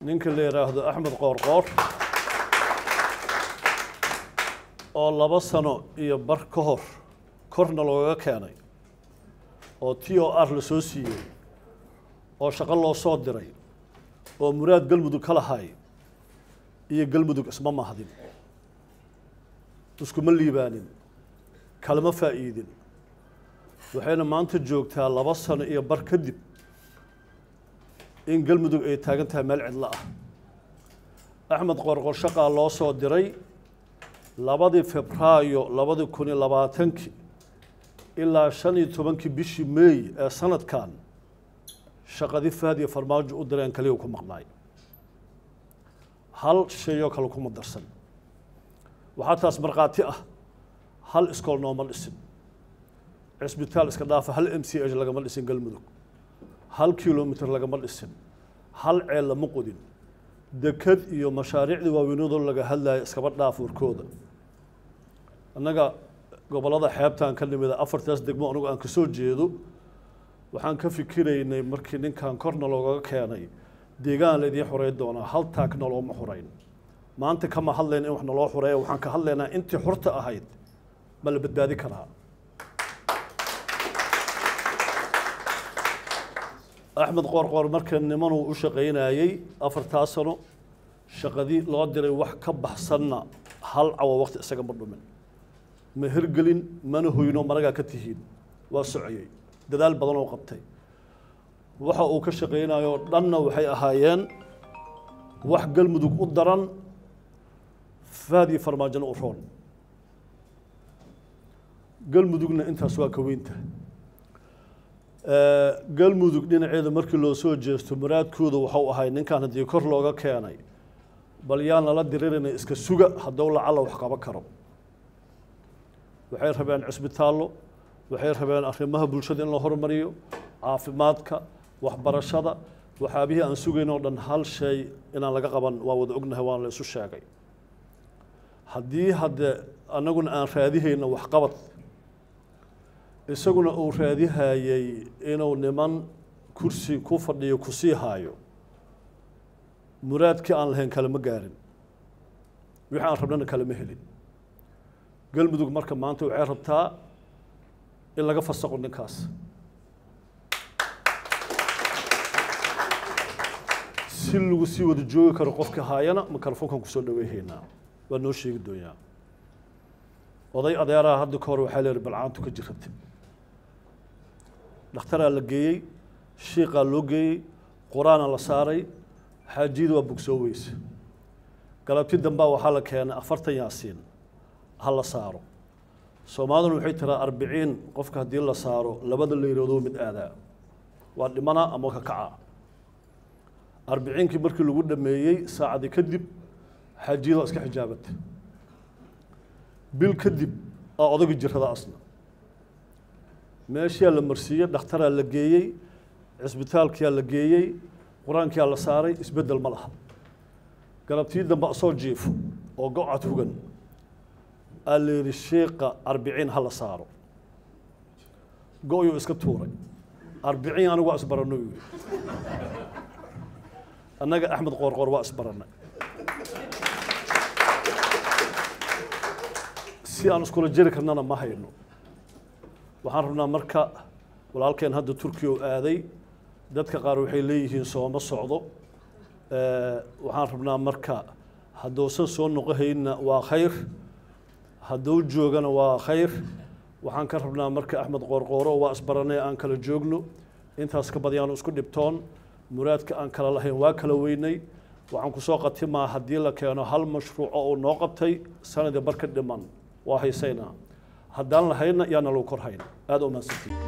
ninka la yidhaahdo axmed qoorqoor oo laba sano iyo bar ka hor korna loogaga keenay oo t o r la soo siiyey oo shaqo loo soo diray oo muraad galmudug ka lahay iyo galmudug isma mahdin iskuma liibaanin kalama faa'iidin waxayna maanta joogtaa laba sano iyo bar kadib in galmudug ay taagan tahay meel cidlo ah axmed qorqor shaqaa loo soo diray labadii febraayo labadii kun iyo labaatankii ilaa shan iyo tobankii bishii meey ee sanadkan shaqadii fahad iyo farmaajo u direen kaliya ku maqnaay hal shayoo kale kuma darsan waxaa taas markhaati ah hal iskool nooma dhisin cisbitaal iska dhaafa hal m c h lagama dhisin galmudug hal kilomitr lagama dhisin hal ceel lama qodin deked iyo mashaariicdii waaweynadoo laga hadlaya iskaba dhaaf warkooda annaga gobollada xeebtaan ka nimida afartaas degmo anigu aan kasoo jeedo waxaan ka fikiraynay markii ninkan korna loogaga keenay deegaan laydii xorey doonaa hal taagna looma xoreyn maanta kama hadlayna in wax naloo xoreeya waxaan ka hadlaynaa intii xorta ahayd ma la badbaadi karaa axmed qoorqoor marka nimanuu u shaqaynayey afartaa sano shaqadii loo diray wax ka baxsanna hal cawo waqti isaga ma dhumin ma hirgelin mana hoyno managaa ka tihiin waa socayey dadaal badan oo qabtay waxa uu ka shaqaynayoo dhanna waxay ahaayeen wax galmudug u daran faad iyo farmaajona u roon galmudugna intaas waa ka weynta galmudug dhinaceeda markii loo soo jeesto muraadkooda waxau ahay ninkan haddii kor looga keenay bal yaan lala diririna iska suga haddou lacalla wax qaban karo waxay rabeen cisbitaallo waxay rabeen arrimaha bulshada in la hormariyo caafimaadka waxbarashada waxaabihii aan sugayn oo dhan hal shay inaan laga qaban waa wada ognahay waan la isu sheegay haddii hadde annaguna aan raadihayna waxqabad isaguna uu raadihayey inuu niman kursi ku fadhiyo kusii haayo muraadkii aan lahayn kalema gaarin wixii aan rabnana kalema helin galmudug marka maanta waxay rabtaa in laga fasaqo ninkaas si lagu sii wada joogi karo qofka haayana mikrofonkan kusoo dhaweyhaynaa waa noo sheegi doonyaa oday adeeraha hadda ka hor waxaa la yihi balcaantu ka jirata dhakhtaraa la geeyey shiiqaa loo geeyey qur-aanaa la saaray xaajiyada waa bogsoo weyse galabti dambaa waxaa la keenay afartan yaasiin ha la saaro soomaaliduna waxay tiraa arbiciin qofka haddii la saaro labada la yidhahdo mid aadaa waa dhimanaa ama ka kacaa arbiciinkii markii lagu dhameeyey saacadii kadib xaajiyada waa iska xijaabata bil kadib aa odagii jirada asna meeshaa la marsiiyey dhakhtaraa la geeyey cisbitaalkiyaa la geeyey qur-aankiyaa la saaray isbeddel ma laha galabtii dambe asoo jiifo oo go-cad hugan aa la yidhi shiiqa arbiciin ha la saaro go-yuu iska tuuray arbiciin anigu waa isbaranno yidhi annaga axmed qoorqoor waa isbarannay si aan iskula jeri karnana ma hayno waxaan rabnaa marka walaalkeen hadda turkiya u aaday dadka qaar waxay leeyihiin sooma socdo waxaan rabnaa marka hadduusan soo noqohaynna waa khayr hadduu joogana waa khayr waxaan ka rabnaa marka axmed qoorqooro waa isbaranay aan kala joogno intaas ka badyaanu isku dhibtoon muraadka aan kala lahayn waa kala weynay waxaan kusoo qatimaa haddii la keeno hal mashruuco uu noo qabtay sanadii barka dhiman waa haysaynaa haddaan lahayna yaana lagu kor hayna aada u mahadsantii